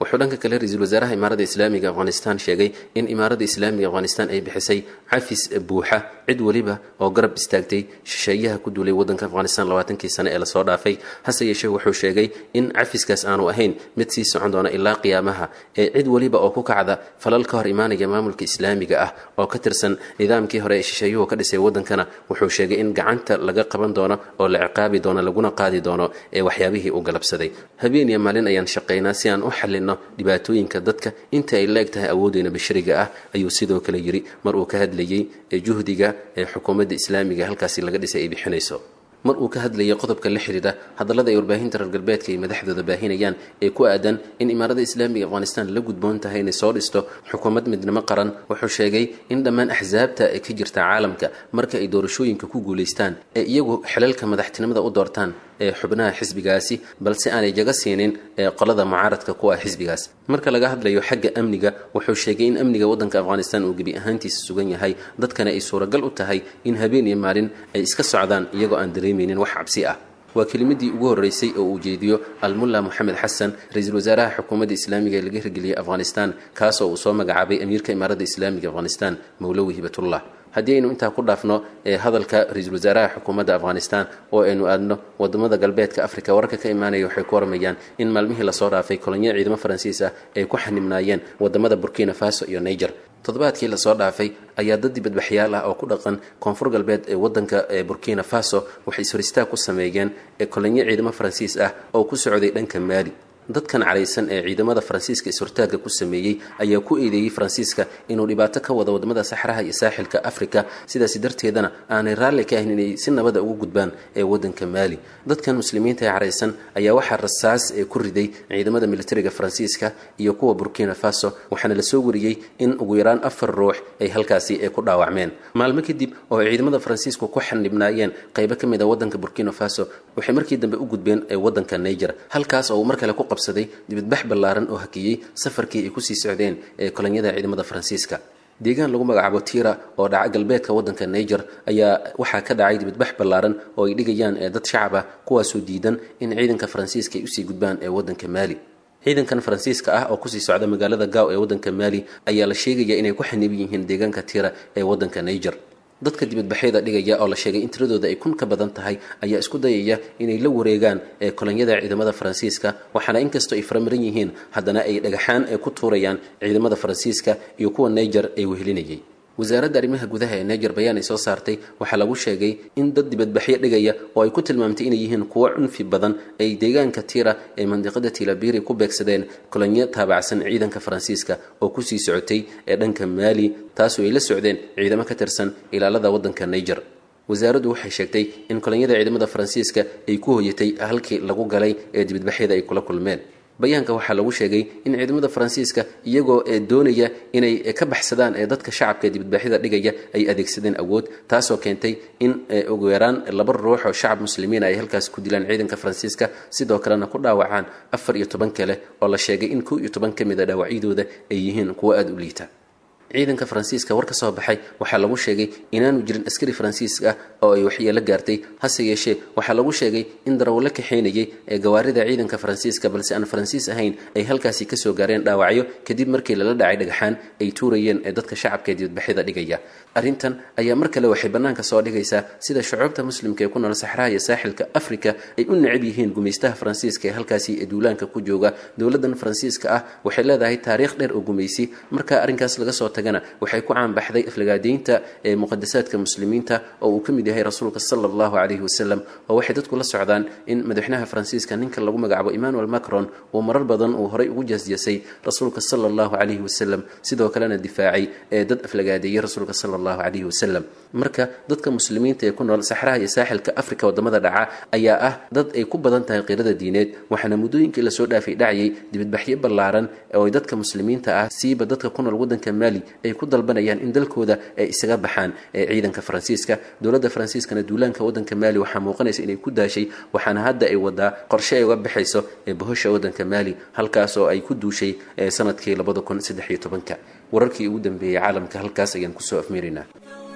wuxuu dhanka kale ra-iisul wasaaraha imaarada islaamiga afghanistan sheegay in imaarada islaamiga afghanistan ay bixisay cafis buuxa cid weliba oo garab istaagtay shisheeyaha ku duulay wadanka afghanistan labaatankii sane ee lasoo dhaafay hase yeeshee wuxuu sheegay in cafiskaas aanu ahayn mid sii socon doona ilaa qiyaamaha ee cid weliba oo ku kacda falal ka hor imaanaya maamulka islaamiga ah oo ka tirsan nidaamkii hore ee shisheeyuhu ka dhisay wadankana wuxuu sheegay in gacanta laga qaban doono oo la ciqaabi doono laguna qaadi doono ee waxyaabihii uu galabsaday habeen iyo maalin ayaan shaqaynaa si aan u xalino dhibaatooyinka dadka inta ay la-eg tahay awoodeyna bashariga ah ayuu sidoo kale yiri mar uu ka hadlayey ee juhdiga ee xukuumadda islaamiga halkaasi laga dhisay ay bixinayso mar uu ka hadlayay qodobka la xidhiidha hadallada ay warbaahinta reer galbeedka ay madaxdooda baahinayaan ee ku aadan in imaarada islaamiga afghanistan la gudboon tahay inay soo dhisto xukuumad midnimo qaran wuxuu sheegay in dhammaan axsaabta ee ka jirta caalamka marka ay doorashooyinka ku guulaystaan ee iyagu xilalka madaxtinimada u doortaan ee xubnaha xisbigaasi balse aanay jaga siinin ee qolada mucaaradka ku ah xisbigaas marka laga hadlayo xagga amniga wuxuu sheegay in amniga waddanka afghanistan uu gebi ahaantiisa sugan yahay dadkana ay suuragal u tahay in habeen iyo maalin ay iska socdaan iyagoo aan dareemaynin wax cabsi ah waa kelimadii ugu horreysay oo uu jeediyo almulla moxamed xasan ra-iisul wasaaraha xukuumadda islaamiga ee laga hirgeliyey afghanistan kaasoo uu soo magacaabay amiirka imaaradda islaamiga afghanistan mowlowi hibatullah haddii aynu intaa ku dhaafno ee hadalka ra-iisul wasaaraha xukuumadda afghanistan oo aynu aadno wadamada galbeedka africa wararka ka imaanaya waxay ku warmayaan in maalmihii lasoo dhaafay kolonyo ciidamo faransiis ah ay ku xanibnaayeen wadamada burkina faso iyo niger toddobaadkii lasoo dhaafay ayaa dad dibadbaxyaal ah oo ku dhaqan koonfur galbeed ee wadanka ee burkina faso waxay ishoristaag ku sameeyeen ee kolonyo ciidamo faransiis ah oo ku socday dhanka maali dadkan caraysan ee ciidamada faransiiska is-hortaagga ku sameeyey ayaa ku eedeeyey faransiiska inuu dhibaato ka wado wadamada saxraha iyo saaxilka africa sidaasi darteedana aanay raalli ka ahin inay si nabada ugu gudbaan ee wadanka maali dadkan muslimiinta ee caraysan ayaa waxaa rasaas ee ku riday ciidamada militariga faransiiska iyo kuwa burkina faso waxaana lasoo wariyey in ugu yaraan afar ruux ay halkaasi ee ku dhaawacmeen maalmo kadib oo ay ciidamada faransiisku ku xanibnaayeen qaybo ka mid a wadanka burkina faso waxay markii dambe u gudbeen ee wadanka niger halkaas oo uu mar kale ku qabsaday dibadbax ballaaran oo hakiyey safarkii ay kusii socdeen ee kolonyada ciidamada faransiiska deegaan lagu magacaabo tira oo dhaca galbeedka wadanka niger ayaa waxaa ka dhacay dibadbax ballaaran oo ay dhigayaan ee dad shacab ah kuwaasoo diidan in ciidanka faransiiska ay usii gudbaan ee wadanka maali ciidankan faransiiska ah oo kusii socda magaalada gaaw ee wadanka maali ayaa la sheegaya inay ku xaniban yihiin deegaanka tira ee wadanka niger dadka dibadbaxyada dhigaya oo la sheegay in tiradooda ay kun ka badan tahay ayaa isku dayaya inay la wareegaan ee kolonyada ciidamada faransiiska waxaana inkastoo ay faramaran yihiin haddana ay dhagaxaan ee ku tuurayaan ciidamada faransiiska iyo kuwa niger ay wehelinayay wasaaradda arrimaha gudaha ee niger bayaan ay soo saartay waxaa lagu sheegay in dad dibadbaxyo dhigaya oo ay ku tilmaamtay inay yihiin kuwo cunfi badan ay deegaanka tira ee mandiqada tilabiri ku beegsadeen kolonyo taabacsan ciidanka faransiiska oo kusii socotay ee dhanka maali taasoo ay la socdeen ciidamo ka tirsan ilaalada waddanka niger wasaaraddu waxay sheegtay in kolonyada ciidamada faransiiska ay ku hoyatay halkii lagu galay ee dibadbaxyada ay kula kulmeen bayaanka waxaa lagu sheegay in ciidamada faransiiska iyagoo ee doonaya inay ka baxsadaan ee dadka shacabka ee dibadbaxyada dhigaya ay adeegsadeen awood taasoo keentay in ugu yaraan laba ruux oo shacab muslimiina ay halkaas ku dilaan ciidanka faransiiska sidoo kalena ku dhaawacaan afar iyo toban kale oo la sheegay in kow iyo toban ka mid a dhaawacyadooda ay yihiin kuwo aada u liita ciidanka faransiiska war ka soo baxay waxaa lagu sheegay inaanu jirin askari faransiisk ah oo ay waxyeelo gaartay hase yeeshee waxaa lagu sheegay in darawallo kaxaynayay ee gawaarida ciidanka faransiiska balse aan faransiis ahayn ay halkaasi kasoo gaareen dhaawacyo kadib markii lala dhacay dhagaxaan ay tuurayeen ee dadka shacabka ee dibadbaxyada dhigaya arrintan ayaa mar kale waxay bannaanka soo dhigaysaa sida shucuubta muslimka ee ku nool saxraha iyo saaxilka afrika ay u necab yihiin gumaystaha faransiiska ee halkaasi ee duulaanka ku jooga dowladdan faransiiska ah waxay leedahay taariikh dheer oo gumaysi marka arrinkaas laga soo tagana waxay ku caanbaxday aflagaadeynta ee muqadasaadka muslimiinta oo uu ka mid yahay rasuulka sala allahu calayhi wasalam oo waxay dadku la socdaan in madaxweynaha faransiiska ninka lagu magacaabo emmanuel macron uu marar badan uu horay ugu jasjasay rasuulka sala allahu calayhi wasalam sidoo kalena difaacay ee dad aflagaadeeyey rasuulka sala allahu calayhi wasalam marka dadka muslimiinta ee ku nool saxraha iyo saaxilka afrika wadamada dhaca ayaa ah dad ay ku badan tahay qirada diineed waxaana muddooyinkii lasoo dhaafay dhacayay dibadbaxyo ballaaran oo dadka muslimiinta ah siiba dadka ku nool waddanka maali ay ku dalbanayaan in dalkooda ay isaga baxaan ee ciidanka faransiiska dowladda faransiiskana duulaanka waddanka maali waxaa muuqanaysa inay ku daashay waxaana hadda ay wadaa qorshe ay uga baxayso ee bohosha waddanka maali halkaas oo ay ku duushay sanadkii labada kun saddex iyo tobanka wararkii ugu dambeeyey caalamka halkaas ayaan kusoo afmeeraynaa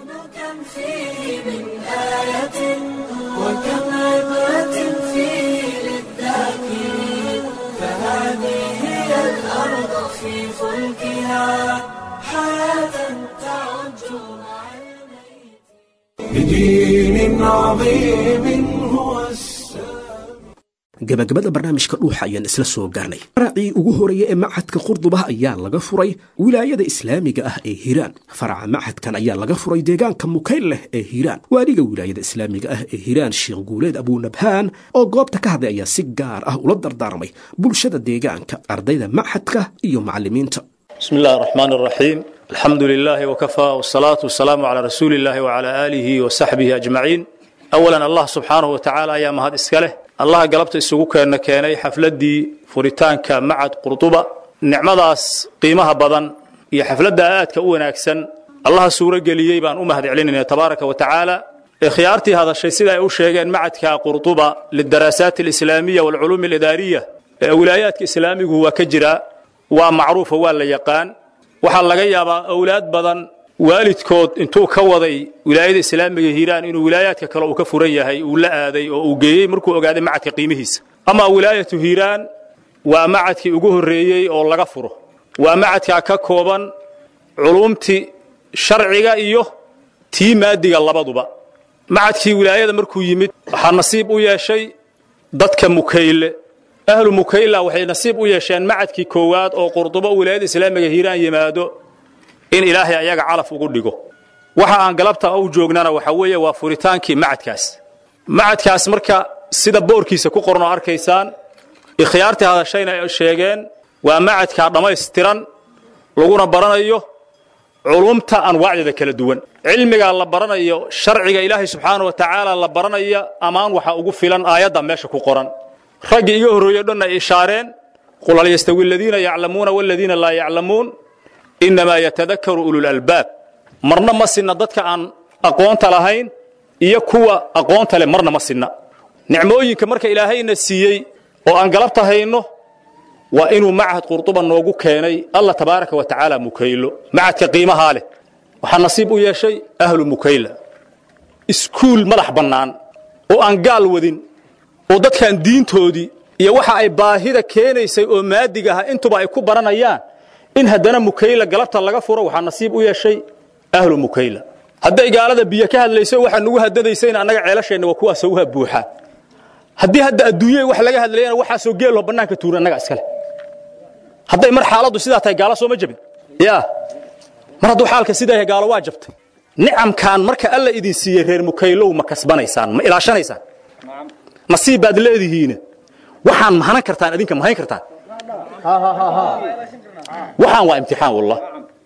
كم فيه من آية وكم عبرة فيه للذاكرين فهذه هي الأرض في فلكها حياة تعج مع بدين عظيم هو السلام gabagabada barnaamijka dhuuxa ayaan isla soo gaarnay faracii ugu horeeya ee machadka qurduba ayaa laga furay wilaayada islaamiga ah ee hiiraan faraca machadkan ayaa laga furay deegaanka mukayl leh ee hiiraan waaliga wilaayada islaamiga ah ee hiiraan sheekh guuleed abuunabhaan oo goobta ka hadlay ayaa si gaar ah ula dardaarmay bulshada deegaanka ardayda machadka iyo macallimiinta بسم الله الرحمن الرحيم الحمد لله وكفى والصلاة والسلام على رسول الله وعلى آله وصحبه أجمعين أولا الله سبحانه وتعالى يا مهد إسكاله الله قلبت إسوكوك أن كاني حفلدي فريتانك معد قرطبة نعمداس قيمها بدن هي حفلة آيات كأونا أكسن الله سورة قليي بان أمهد علينا تبارك وتعالى خيارتي هذا الشيء سيدا أوشيغان معد قرطبة للدراسات الإسلامية والعلوم الإدارية ولايات إسلامي هو كجرا waa macruufa waa la yaqaan waxaa laga yaabaa awlaad badan waalidkood intuu ka waday wilaayada islaamiga hiiraan inuu wilaayaadka kale uu ka furan yahay uu la aaday oo uu geeyey markuu ogaaday macadka qiimihiisa ama wilaayatu hiiraan waa macadkii ugu horreeyey oo laga furo waa macadkaa ka kooban culumtii sharciga iyo tii maadiga labaduba macadkii wilaayada markuu yimid waxaa nasiib u yeeshay dadka mukayle ahlu mukayla waxay nasiib u yeesheen macadkii koowaad oo qurdubo wilaayada islaamiga hiiraan yimaado in ilaahay ayaga calaf ugu dhigo waxa aan galabta u joognana waxa weeye waa furitaankii macadkaas macadkaas marka sida boorkiisa ku qoran oo arkaysaan ikhyaartii hadashayna ay sheegeen waa macadkaa dhammaystiran laguna baranayo culumta anwaacdeeda kala duwan cilmigaa la baranayo sharciga ilaahay subxaana wa tacaala la baranaya ammaan waxaa ugu filan aayadda meesha ku qoran raggii iga horreeyo dhan ay ishaareen qul hal yastawi aladiina yaclamuuna waladiina laa yaclamuun innamaa yatadakaru ululalbaab marna ma sinna dadka aan aqoonta lahayn iyo kuwa aqoonta leh marna ma sinna nicmooyinka marka ilaahayna siiyey oo aan galabta hayno waa inuu macahad qurduba noogu keenay allah tabaaraka wa tacaala mukaylo macadka qiimahaa leh waxaa nasiib u yeeshay ahlu mukayla iskuul madax bannaan oo aan gaal wadin oo dadkan diintoodii iyo waxa ay baahida keenaysay oo maadiga ah intuba ay ku baranayaan in haddana mukayla galabta laga furo waxaa nasiib u yeeshay ahlu mukayla hadday gaalada biyo ka hadlayso waxaa nugu hadadaysayna annaga ceelasheenna waa kuwaasoo uha buuxaa haddii hadda adduunyada wax laga hadlayana waxaasoo geeloo bannaanka tuura annaga iskale hadday mar xaaladdu sidaa tahay gaalo sooma jabin yaa mar hadduu xaalka sidaa yahay gaalo waa jabtay nicamkan marka alla idin siiyey reer mukaylow ma kasbanaysaan ma ilaashanaysaan nasiib baad leedihiin waxaan mahanan kartaan idinka mahayn kartaan waxaan waa imtixaan wallah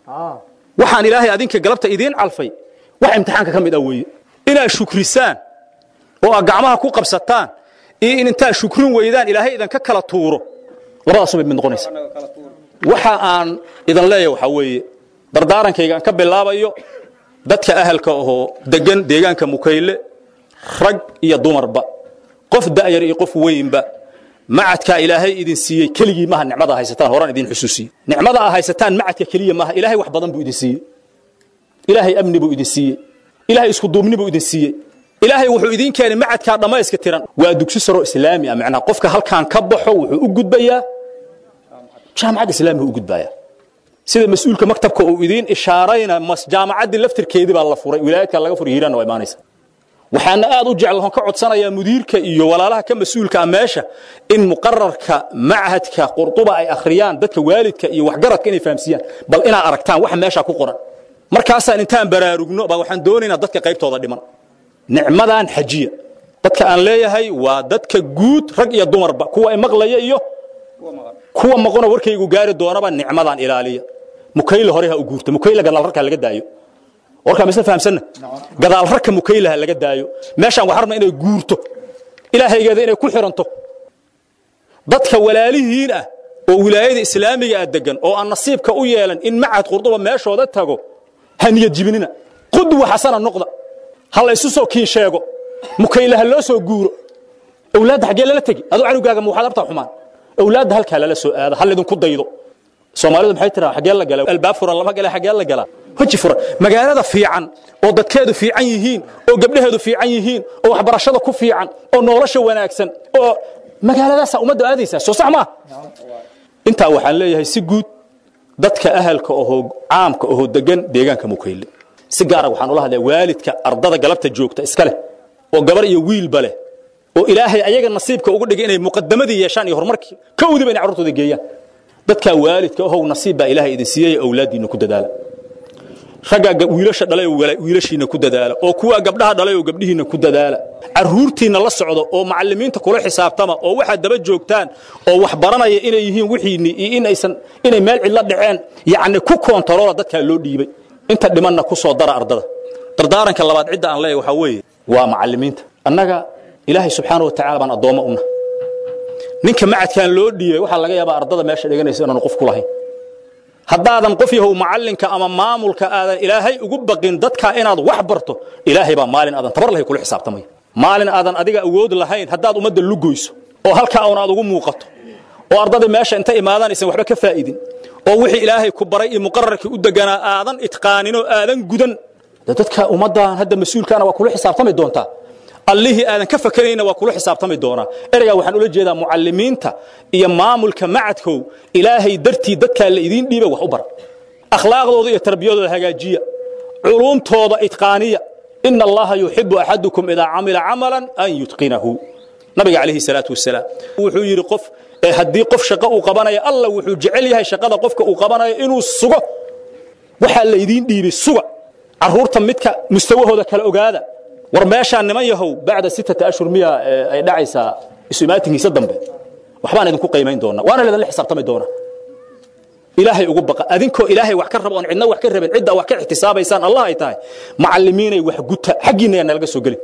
waxaan ilaahay adinka galabta idiin calfay wax imtixaanka ka mid ah weeye inaad shukrisaan oo aad gacmaha ku qabsataan iyo in intaad shukrin weydaan ilaahay idinka kala tuuro labadaasubay mid noqonaysa waxa aan idin leeyahay waxaa weeye dardaarankayga aan ka bilaabayo dadka ahalka ahoo degan deegaanka mukayle rag iyo dumarba qof da'yar iyo qof weynba macadkaa ilaahay idin siiyey keligii maaha nicmada haysataan horaan idin xusuusiye nicmada aa haysataan macadka keliya maaha ilaahay wax badan buu idin siiyey ilaahay amni buu idin siiyey ilaahay isku duubni buu idin siiyey ilaahay wuxuu idin keenay macadkaa dhammayska tiran waa dugsi saro islaami ah macnaha qofka halkaan ka baxo wuxuu u gudbayaa jaamacad islaamiga u gudbaya sida mas-uulka maktabka uu idiin ishaarayna jaamacaddii laftirkeedii baa la furay wilaayadka laga furay hiiraanna waa imaanaysa waxaana aad u jecel ka codsanayaa mudiirka iyo walaalaha ka mas-uulka ah meesha in muqararka machadka qurduba ay akhriyaan dadka waalidka iyo waxgaradka inay fahamsiiyaan bal inaad aragtaan waxa meesha ku qoran markaasaan intaan baraarugno baa waxaan doonaynaa dadka qaybtooda dhiman nicmadan xajiya dadka aan leeyahay waa dadka guud rag iyo dumarba kuwa ay maqlaya iyo kuwa maqona warkaygu gaari doonaba nicmadan ilaaliya mukayle hore ha u guurta mukayle gadaal rarkaa laga daayo warkaa misla fahamsanna gadaal rarka mukaylaha laga daayo meeshaan waxaan rabnaa inay guurto ilaahaygeeda inay ku xiranto dadka walaalihiin ah oo wilaayada islaamiga ah degan oo aan nasiibka u yeelan in macad qurduba meeshooda tago ha niyad jibinina qudwa xasana noqda ha la isu soo kiin sheego mukaylaha loo soo guuro awlaadda xaggee lala tegi aduu canugaaga ma waxaad abtaa xumaan awlaadda halkaa lala soo aada hal idinku daydo soomaalidu maxay tiraa xaggee la gala albaab furan lama gala xaggee la galaa weji furan magaalada fiican oo dadkeedu fiican yihiin oo gabdhaheedu fiican yihiin oo waxbarashada ku fiican oo nolosha wanaagsan oo magaaladaasaa ummaddu aadaysaa soo sax maa intaa waxaan leeyahay si guud dadka ahalka ohoo caamka ohoo degan deegaanka mukayle si gaara waxaan ula hadlaya waalidka ardada galabta joogta iska leh oo gabar iyo wiilba leh oo ilaahay ayaga nasiibka ugu dhigay inay muqadamadii yeeshaan iyo horumarkii ka wadiba inay carruurtooda geeyaan dadkaa waalidka ahow nasiib baa ilaahay idin siiyey awlaaddiinna ku dadaala raggaa wiilasha dhalay oo wiilashiinna ku dadaala oo kuwaa gabdhaha dhalay oo gabdhihiinna ku dadaala carruurtiinna la socdo oo macallimiinta kula xisaabtama oo waxaad daba joogtaan oo wax baranaya inay yihiin wixiinni iyo in aysan inay meel cidla dhaceen yacni ku koontaroola dadkaa loo dhiibay inta dhimanna ku soo dara ardada dardaaranka labaad cidda aan leeyahay waxaa weeye waa macallimiinta annaga ilaahay subxaana wa tacala baan addoommo una ninka macadkaan loo dhiibay waxaa laga yaabaa ardada meesha dhiganaysa inaanu qof ku lahayn haddaadan qof yahow macallinka ama maamulka aadan ilaahay ugu baqin dadkaa inaad wax barto ilaahay baa maalin aadan tabar lahay kula xisaabtamaya maalin aadan adiga awood lahayn haddaad ummadda lugoyso oo halkaa un aad ugu muuqato oo ardada meesha inta imaadaan aysan waxba ka faa'idin oo wixii ilaahay ku baray iyo muqararkii u deganaa aadan itqaaninoo aadan gudan de dadka ummaddan hadda mas-uulkaana waa kula xisaabtami doontaa allihii aadan ka fakarayna waa kula xisaabtami doonaa ereygaa waxaan ula jeedaa mucallimiinta iyo maamulka macadkow ilaahay dartii dadkaa la idiin dhiiba wax u bara akhlaaqdooda iyo tarbiyadooda hagaajiya culuumtooda itqaaniya ina allaha yuxibu axadukum idaa camila camalan an yutqinahu nabiga calayhi salaatu wasalaam wuxuu yidhi qof ee haddii qof shaqo uu qabanayo alla wuxuu jecel yahay shaqada qofka uu qabanayo inuu sugo waxaa la idiin dhiibay suga carruurta midka mustawahooda kala ogaada war meeshaan niman yahow bacda sittata ashhur miya ay dhacaysaa isu imaatinkiisa dambe waxbaan idinku qiimayn doonaa waana laydinla xisaabtami doonaa ilaahay ugu baqa adinkoo ilaahay wax ka raba oon cidna wax ka rabin cidda wax ka ixtisaabaysaan allah ay tahay macallimiinay wax guta xaggiinna yaa nalaga soo gelin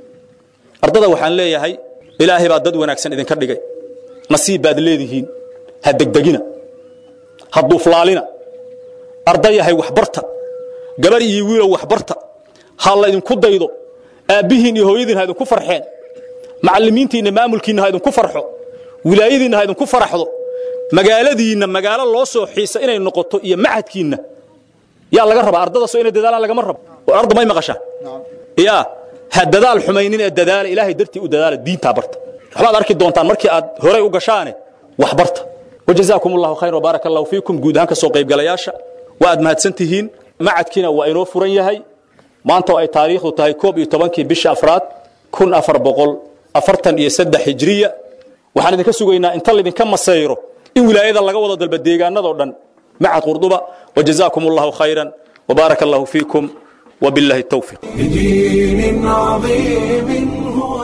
ardada waxaan leeyahay ilaahay baa dad wanaagsan idinka dhigay nasiib baad leedihiin ha degdegina ha duuflaalina ardayahay waxbarta gabar iyo wiilow waxbarta ha laydinku daydo aabbihiin iyo hooyadiin ha idinku farxeen macallimiintiinna maamulkiinna ha idinku farxo wilaayadiinna ha idinku faraxdo magaaladiinna magaalo loo soo xiisa inay noqoto iyo macadkiinna yaa laga rabaa ardadaasoo inay dadaalaan lagama rabo oo arda may maqashaan yaa ha dadaal xumaynin ee dadaala ilaahay dartii u dadaala diintaa barta waxbaad arki doontaan markii aad horay u gashaane wax barta wajazaakum allahu khayr wbaaraka allahu fiikum guud ahaan ka soo qaybgalayaasha waa aad mahadsan tihiin macadkiina waa inoo furan yahay maanta oo ay taariikhdu tahay koob iyo tobankii bisha afraad kun afar boqol afartan iyo saddex hijriya waxaan idinka sugaynaa inta laydinka masayro in wilaayada laga wado dalba deegaanadoo dhan macad qurduba wajazaakum allahu khayran wbaaraka allahu fiikum وبالله التوفيق بدين عظيم هو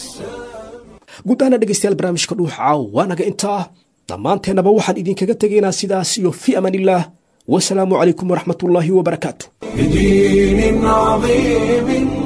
guud ahaana dhegaystayaal barnaamijka dhuuxa waa naga intaa dhammaanteennaba waxaan idinkaga tegaynaa sidaas iyo fi amaan illaah wasalaamu calaykum waraxmat ullaahi wabarakaatu بدين عظيم